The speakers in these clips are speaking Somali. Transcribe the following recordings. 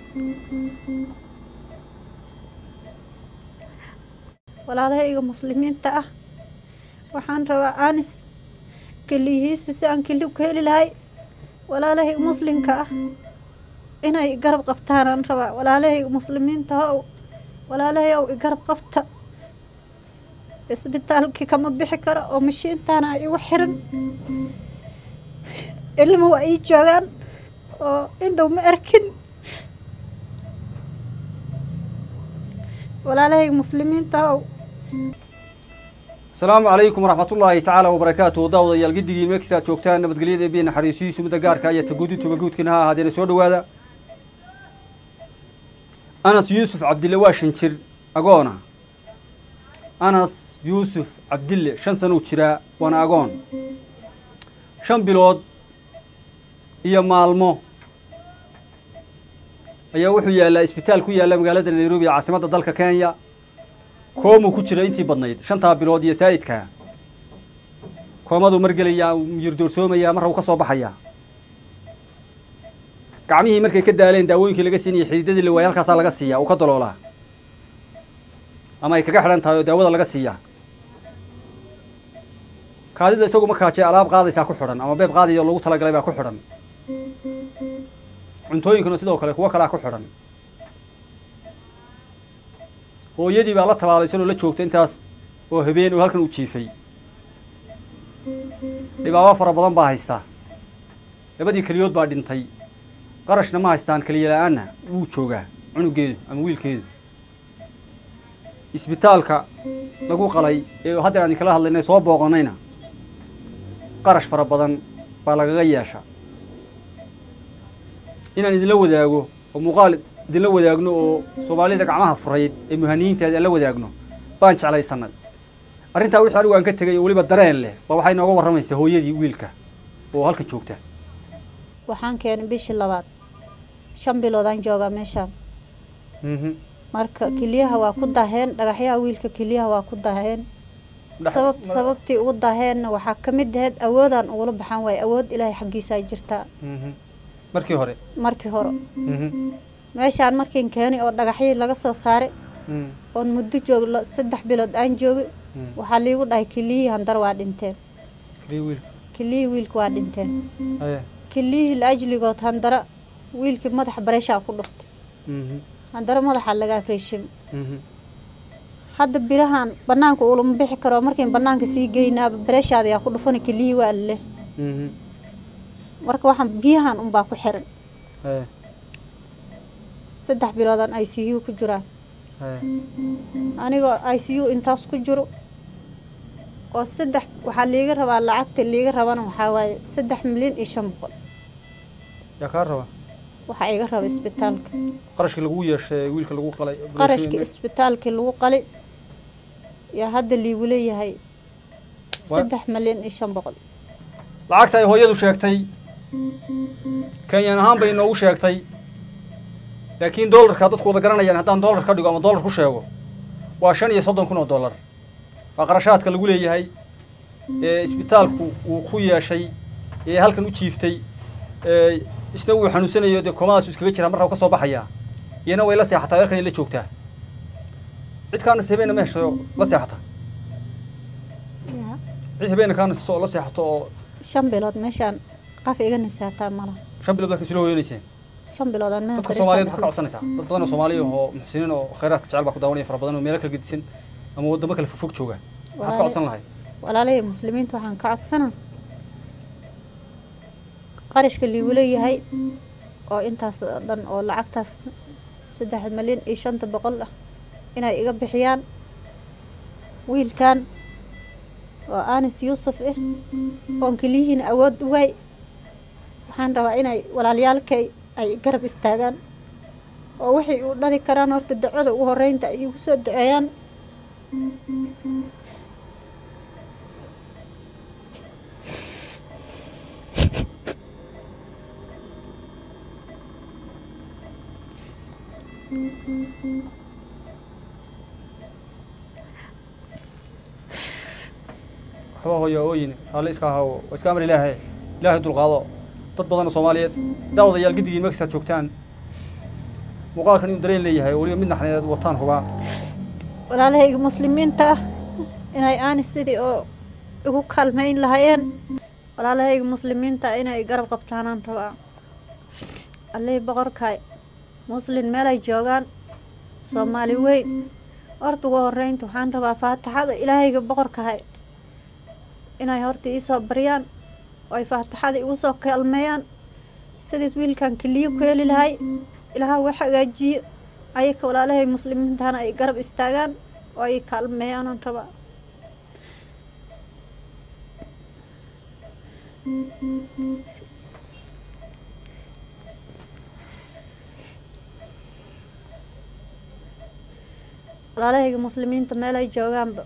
walaalahayga muslimiinta ah waxaan rabaa anis keliyihiisa si aan kelib ka heli lahay walaalahayga muslimka ah inay garab qabtaanaan rabaa walaalahayga muslimiinta how walaalahay ow igarab qabta isbitaalkii kama bixi karo oo mashiintaana igu xiran ilma waa ii joogaan oo indhow ma arkin walaalahayga muslimiinta how asalaamu calaykum waraxmatullaahi tacaala wabarakaatuhu daawadayaal giddigii meeksta aad joogtaan nabadgelyada eebiya naxariisihiisu mudda gaarka iyo taguudintuba guudkiina ha ahaadeena soo dhowaada anas yuusuf cabdille waa shan jir agoona anas yuusuf cabdille shan sanuu jiraa waana agoon shan bilood iyo maalmo ayaa wuxuu yaallaa isbitaal ku yaalla magaalada nairobi ee caasimadda dalka kenya koomuu ku jira intii badnayd shantaa bilood iyo saa'idkaa koomaduu margelayaa miyir doorsoomayaa marra uu ka soo baxayaa gacmihii markay ka daaleen daawooyinkii laga siinayay xididadii la waayay halkaasaa laga siiyaa uu ka daloolaa ama ay kaga xidhan tahay oo daawada laga siiyaa kaadida isagu ma kaajee alaab qaadaysaa ku xidhan ama beeb qaadaya oo lagu talagalay baa ku xidhan cuntooyinkuna sidoo kale kuwo kalea ku xidhan hooyadii baa la tabaalaysanoo la joogta intaas oo habeen oo halkan uu jiifay dhibaabo fara badan baa haysta labadii keliyood baa dhintay qarashna ma haystaan keliya la-aanna wuu joogaa cunugeedu ama wiilkeedu isbitaalka lagu qalay ee hadda aan idinkala hadlaynay soo booqanayna qarash fara badan baa lagaga yeesha inaan idinla wadaago oo muuqaal idinla wadaagno oo soomaalida gacmaha furayd ee muhaniyiinteeda aan la wadaagno baan jeclaysanay arrintaa wixii anigu aan ka tegay oo weliba dareen leh baa waxay nooga warramaysaa hooyadii wiilka oo halkan joogta waxaan keenay bishii labaad shan biloodaan joogaa meeshaan marka keliyaha waa ku daheen dhagaxyaha wiilka keliyaha waa ku daheen sabab sababtii ugu daheenna waxaa ka mid ahayd awoodaan ugula baxaan waaye awood ilaahay xaggiisaa jirtaa markii hore markii hore meeshaan markiin keenay oo dhagaxyii laga soo saaray oon muddo joog saddex bilood aan joogay waxaa liigu dhahay keliyihii handar waa dhinteen keliyihii wiilka waa dhinteen keliyihii la ajligood handara wiilkii madaxa bareeshaa ku dhuftay handara madaxa lagaa reeshim hadda birahan banaanka ulama bixi karo markiin banaanka sii geynaaba bareeshaada yaa ku dhufana keliyihii waa leh marka waxaan biyahan unbaa ku xiran saddex biloodaan i c u ku jiraan anigoo i c u intaas ku jiro oo saddex waxaa liiga rabaa lacagta liiga rabana waxaa waaye saddex milyan iyo shan boqol yaa kaa raba waxaa iga raba isbitaalka qarashkii lagu yeeshay wiilka lagu qalay qarashkii isbitaalkii lagu qalay yaa hadda liigu leeyahay saddex milyan iyo shan boqol lacagta ay hooyadu sheegtay kenyan ahaan bay inoogu sheegtay laakiin dollarka dadku wada garanayaan haddaan dollar ka dhigo ama dollar ku sheego waa shan iyo soddon kun oo dollar waa qarashaadka lagu leeyahay ee isbitaalku uu ku yeeshay ee halkan u jiiftay ee isna wuu xanuunsanayo dee koomadaas iskaga jiraa marra u ka soo baxayaa iyana way la seexataa halkan la joogtaa cid kaana habeenna ma hesho la seexata cid habeenna kaana la seexato oo shan bilood meeshaan qaf iga nisaataa malaha shan bilood baa kasula hooyanayseen shan biloodaan meeshaan dadka soomaaliyeed waxaa ka codsanaysaa dad badan oo soomaaliya oo muxsiniin oo khayraadka jecel baa ku daawanaya fara badan oo meelo kala gedisan ama waddamo kale fogfog jooga maxaad ka codsan lahay walaalahii muslimiinta waxaan ka codsanaa qarashka liigu leeyahay oo intaas oo dhan oo lacagtaas saddex milyan iyo shanta boqol ah inay iga bixiyaan wiilkan oo anis yuusuf ah oon keliyihiina awood u waay waxaan rabaa inay walaalyaalkay ay garab istaagaan oo waxay u dhali karaan horta ducada ugu horeynta ay igu soo duceeyaan waxba hooyo ooyin alle iska ahaw waa iska amar ilaahay ilaahay dulqaado dad badan oo soomaaliyeed daawadayaal giddigii mexicaad joogtaan muuqaalkan inuu dareen leeyahay oo weliba mid naxneed wataan hubaa walaalahayga muslimiinta ah inay aani sidii oo igu kaalmayn lahaayeen walaalahayga muslimiinta ah inay garab qabtaanaan rabaa allihii boqorkaay muslin meelay joogaan soomaali weyn horta ugu horeynta waxaan rabaa faataxada ilaahayga boqorkahay inay horta iisoo baryaan oo ay faataxada igu soo kaalmeeyaan sidiis wiilkan keliyo ku heli lahay ilaaha wax hagaajiyo ayaka walaalahay muslimiintana ay garab istaagaan oo ay kaalmeeyaanaan rabaa walaalahayga muslimiinta meel ay joogaanba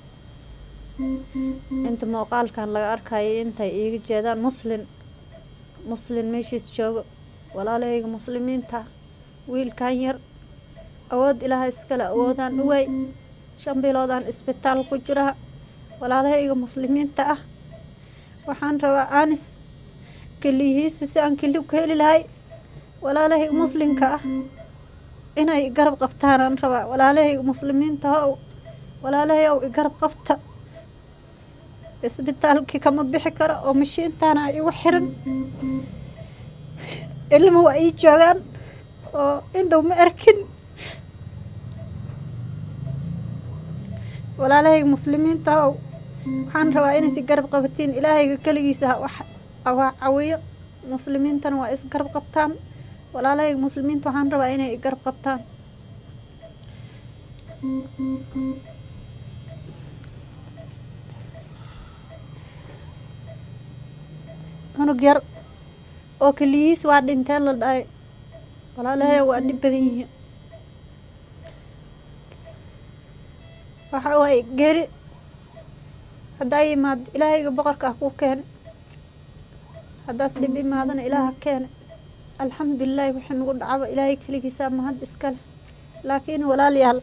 inta muuqaalkan laga arkayo intay iiga jeedaan muslin muslin meeshiis joogo walaalahayga muslimiinta wiilkan yar awood ilaaha iskale awoodaan uwaay shan biloodaan isbitaal ku jiraa walaalahayga muslimiinta ah waxaan rabaa anis keliyihiisa si aan keli ku heli lahay walaalahayga muslimka ah inay garab qabtaanaan rabaa walaalahayga muslimiinta ow walaalahay ow igarab qabta isbitaalkii kama bixi karo oo mashiintaana igu xiran ilma waa ii joogaan oo indhow ma arkin walaalahayga muslimiinta ow waxaan rabaa inaysi garab qabatiin ilaahayga keligiisa waa cawiyo muslimiintana waa isgarab qabtaan walaalahayga muslimiinta waxaan rabaa inay garab qabtaan cunug yar oo keliyihiis waa dhinteen la dhahay walaalahay waa dhib badan yihiin waxa waaye geeri haddaa yimaad ilaahayga boqorka ah kuu keene haddaas dhib imaadana ilaaha keene alxamdulilaahi wixii nagu dhacaba ilaahay keligiisaa mahad iskale laakiin walaalayaal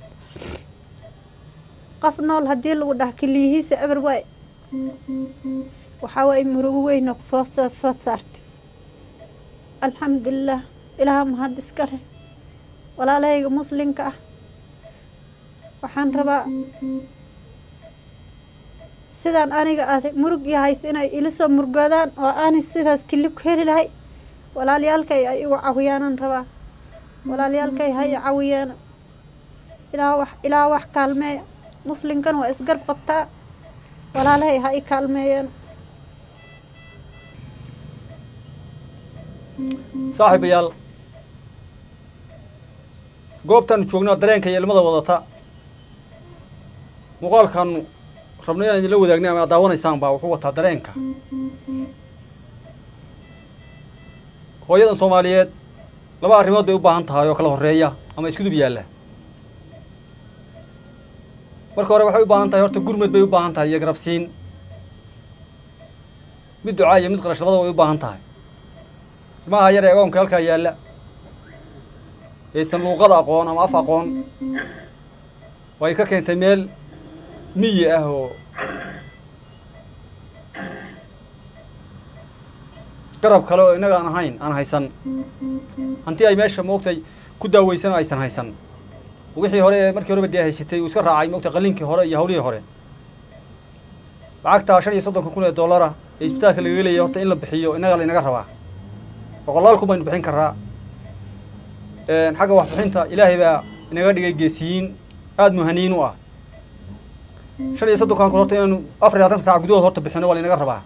qof nool haddii lagu dhaha keliyihiisa eber waay waxaa waaye murugo weyno foosoo food saartay alxamdulilah ilaaha mahad iskale walaalahayga muslimka ah waxaan rabaa sidaan aniga ah murug iyo hays inay ila soo murgoodaan oo aanay sidaas keli ku heli lahay walaalyaalkay ay igu cawiyaanan rabaa walaalyaalkay ha i cawiyeena ilaa wax ilaa wax kaalmeeya muslimkan waa isgarb qabtaa walaalahay ha i kaalmeeyeen saaxiibayaal goobtaanu joognaa dareenka iyo ilmada wadata muuqaalkaanu rabno inaan idinla wadaagna ama ad daawanaysaan baa wuxuu wataa dareenka hooyadan soomaaliyeed laba arrimood bay u baahan tahay oo kala horreeya ama iskudub yaalla marka hore waxay u baahan tahay horta gurmad bay u baahan tahay iyo garabsiin mid ducaa iyo mid qarash labada way u baahan tahay ilmaha yar ee agoonka halkaa yaalla aysan luuqada aqoon ama af aqoon way ka keentay meel miyi ah oo garab kale oo innaga aan ahayn aan haysan hanti ay meesha moogtay ku daaweysan aysan haysan wixii hore ee markii horeba dee haysatay uu iska raacay moogtay qalliinkii hore iyo hawlihii hore lacagtaa shan iyo soddonka kun ee dollara ee isbitaalka lagaga leeyahy horta in la bixiyo innaga la inaga rabaa boqolaal kun baynu bixin karaa xagga waxbixinta ilaahay baa inaga dhigay geesiyiin aada muhaniin u ah shan iyo soddonkan kun horta inaanu afar iyo labaatan saac gudahood horta bixino waa la inaga rabaa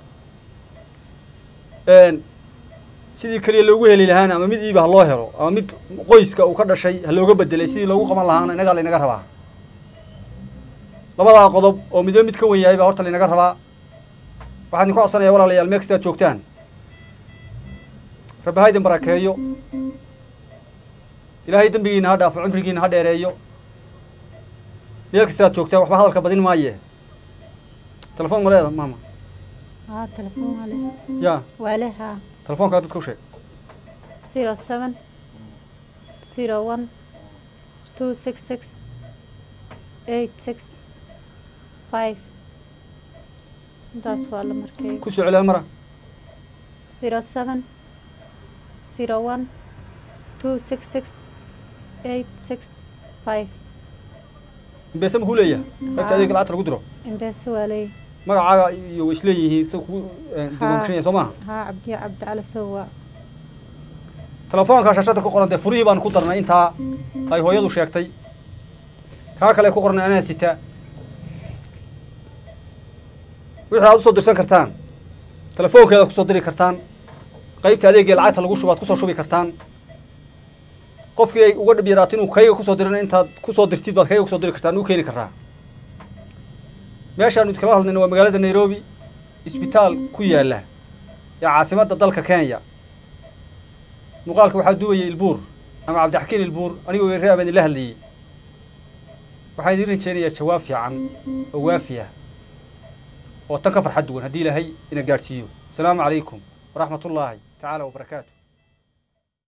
sidii keliya loogu heli lahaana ama mid iiba ha loo helo ama mid qoyska uu ka dhashay ha looga bedelay sidii loogu qaban lahaana innagaa la inaga rabaa labadaa qodob oo midba mid ka wen yahay baa horta la inaga rabaa waxaan idinku codsanayaa walaalayaal meel kasta aad joogtaan rabbi ha idin barakeeyo ilaahay dembigiina ha dhaafo cumrigiina ha dheereeyo meel kasta aad joogtaan waxba hadalka badin maaye telefoon ma leeda maama haa telefoon waa leh ya waa leh haa telefoonkaa dadka u sheeg zero seven zero one two six six eight six five intaas waa la markay ku soo celiya mara zero seven zero one two six six eight six five imbeese makuu leeyahay qaybta adeega lacagta lagu diro imbeese waa leey magacaaga iyo way isleeyihiin sida kugu diiwaangashan soo maaha haa cabdiya cabdi cali sow waa telefoonka shashada ku qoran dee furihii baanu ku darnay intaa ay hooyadu sheegtay kaa kale ku qornay anaa sita wixii aad usoo dirsan kartaan telefoonkeeda kusoo diri kartaan qaybta adeegii lacagta lagu shubaad kusoo shubi kartaan qofkii ay uga dhib yaraato inuu kayga kusoo dirina intaad kusoo dirtid baad kayga kusoo diri kartaan u keeni karaa meeshaanu iskala hadlayna waa magaalada nairobi isbitaal ku yaalla ee caasimadda dalka kenya muuqaalka waxaa duwayay ilbuur ama cabdixakiin ilbuur anigoo reer baan idinla hadlayey waxaan idiin rajaynayaa jawaab fiican oo waafi ah oo tan ka farxad duwan haddii ilaahay ina gaadhsiiyo asalaamu calaykum waraxmat ullaahi tacaala wabarakaatu